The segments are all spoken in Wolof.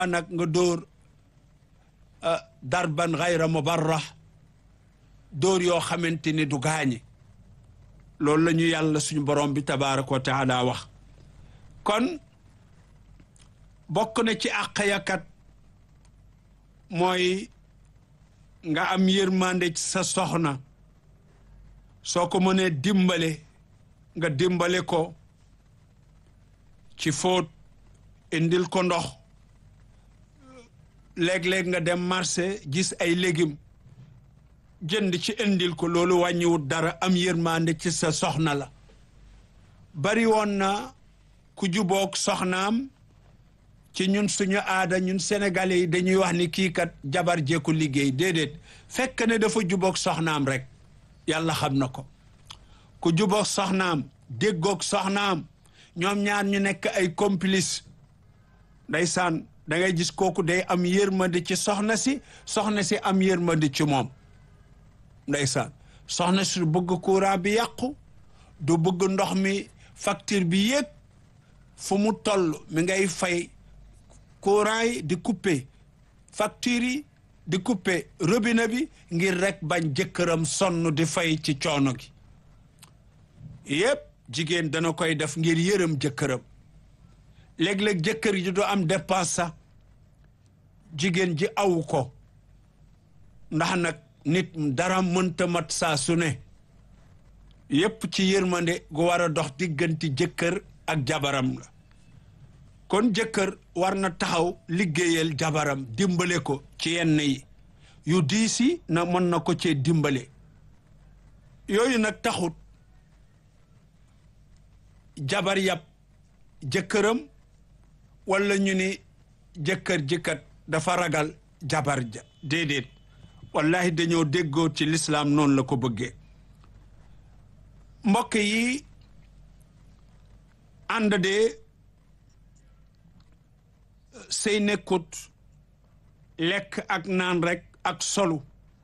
nag nga dóor darban xayra mubarrah dóor yoo xamante ni du gaañe loolu la ñu yàlla suñu borom bi tabaraka wa taala wax kon bokk na ci àq yakat mooy nga am yërmande ci sa soxna soo ko mënee dimbale nga dimbale ko ci fóot indil ko ndox léeg-léeg nga dem marché gis ay légumes jënd ci indil ko loolu wàññiwut dara am yërmande ci sa soxna la bari woon na ku juboog soxnaam ci ñun suñu aada ñun sénégalais yi dañuy wax ni kii kat jabar jeeku liggéey déedéet fekk ne dafa juboog soxnaam rek yàlla xam na ko ku juboog soxnaam déggoog soxnaam ñoom ñaar ñu nekk ay complice ndeysaan da ngay gis kooku day am yërmande ci soxna si soxna si am yërmande ci moom ndeysaan soxna si du bëgg courant bi yàqu du bëgg ndox mi facture bi yéeg fu mu toll mi ngay fay courant yi di couper facture yi di couper robinet bi ngir rek bañ jëkkëram sonn di fay ci coono gi yépp jigéen dana koy def ngir yërëm jëkkëram léeg-léeg jëkkër ji du am dépense sax jigéen ji aw ko ndax nag nit dara mënta mat saa su ne yépp ci yërmande gu war a dox diggante jëkkër ak jabaram la kon jëkkër war na taxaw liggéeyal jabaram dimbale ko ci yenn yi yu diisi na mën na ko cee dimbale yooyu nag taxut jabar yàpp jëkkëram walla ñu ni jëkkër jëkkat dafa ragal jabar ja déedéet wallahi dañoo déggoo ci lislaam noonu la ko bëggee mbokk yi ànd de sëy nekkut lekk ak naan rek ak solu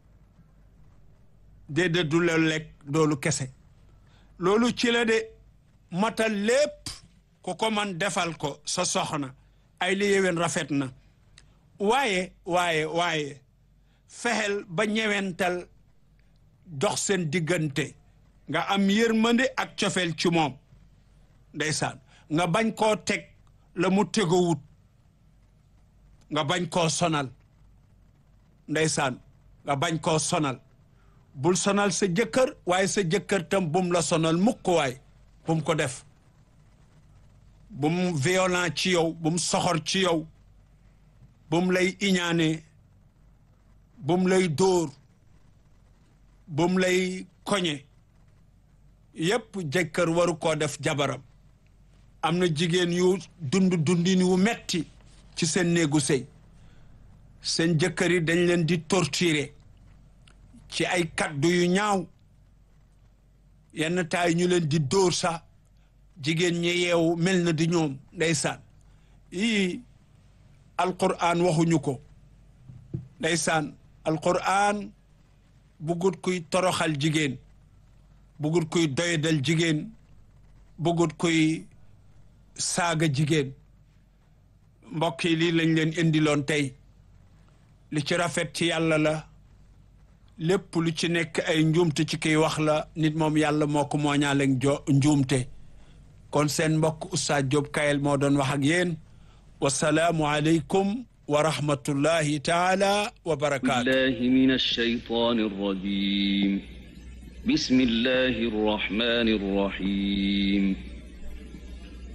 déedéet du la lekk doolu kese loolu ci la de matal lépp ku ko man defal ko sa soxna ay li yéwén rafet na waaye waaye waaye fexeel ba ñewental dox seen diggante nga am yërmande ak cofeel ci moom ndeysaan nga bañ koo teg la mu tegowut nga bañ koo sonal ndeysaan nga bañ koo sonal bul sonal sa jëkkër waaye sa jëkkër tam bum la sonal mukk waay bum ko def bum violent ci yow bum soxor ci yow bum lay iñaane bum lay dóor bum lay koñe yépp jëkkër waru koo def jabaram am na jigéen yu dund dundin wu metti ci seen néegu sëy seen jëkkër yi dañ leen di torturer ci ay kaddu yu ñaaw yenn taay ñu leen di dóor sax jigéen ñi yeewu mel na di ñoom ndeysaan yii alquran waxuñu ko ndeysaan alquran bugut kuy toroxal jigéen bugut kuy doyadal jigéen bugut kuy saaga jigéen mbokk yi lii lañ leen indiloon tey li ci rafet ci yàlla la lépp lu ci nekk ay njuumte ci kiy wax la nit moom yàlla moo ko mooñaaleeg jo njuumte kon seen mbokk Oustaz Diop Kayel moo doon wax ak yéen wasalaamu aleykum wa rahmatullahi taala wa barakaatu بالله من الشيطان الرجيم بسم الله الرحمن الرحيم